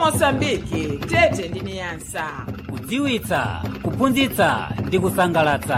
mosambiki tete ndi niyasa kudziwitsa kuphunzitsa ndi kusangalatsa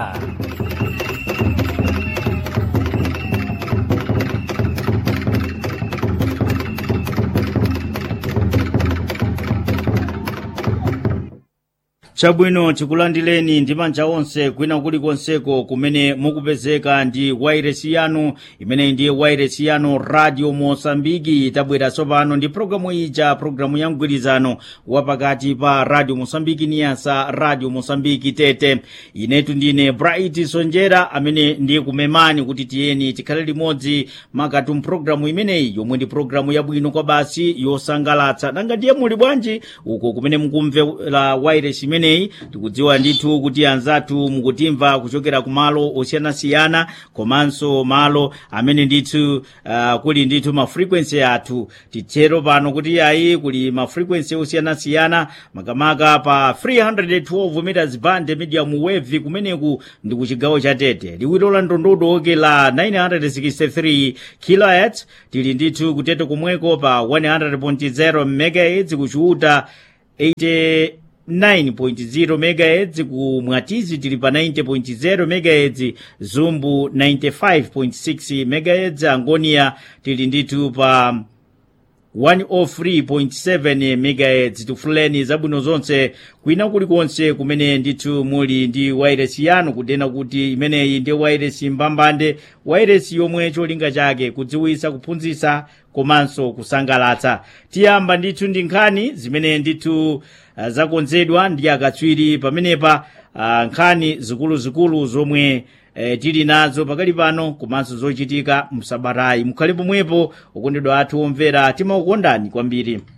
chabwino chikulandireni ndi manja onse kwina kulikonseko kumene mukupezeka ndi wairesi yanu imeneyi ndiye wairesi yanu radio mosambiki tabwera tsopano ndi programu ija programu ya mgwirizano wapakati pa radio mosambiki niyasa radio mosambiki tete inetu ndine bright sonjera amene ndiye kumemani kuti tiyeni tikhale limodzi makatu mpulogalamu imeneyi yomwe ndi programu yabwino kwa basi yosangalatsa nanga ndiye muli bwanji uko kumene mukumvera wairesi imeneyi tikudziwa ndithu kuti anzathu mukutimva kuchokera ku malo osiyanasiyana komanso malo amene ndithu uh, kuli ndithu ma frequency athu titero pano kuti ayi kuli ma frequency osiyanasiyana makamaka pa 312 meters band medium wave kumeneku ndi ku chigawo cha tete liwiro la ndondodo la 963 kilohertz tili ndithu kutete kumweko pa 100.0 megahertz kuchiuta 80 9.0 MHz ku Mwatizi tili pa 90.0 MHz Zumbu 95.6 MHz Angonia tili ndithu pa 103.7 MHz tifuleni zabwino zonse kwina kulikonse kumene ndithu muli ndi wairesi yanu kudena kuti imeneyi ndiye wairesi mbambande wairesi yomwe cholinga chake kudziwitsa kuphunzitsa komanso kusangalatsa tiyamba ndithu ndi nkhani zimene ndithu uh, zakonzedwa ndi akatswiri pamenepa uh, nkhani zikuluzikulu zomwe eh, tili nazo pakali pano komanso zochitika msabatayi mukhale pomwepo okondedwa athu omvera timakukondani kwambiri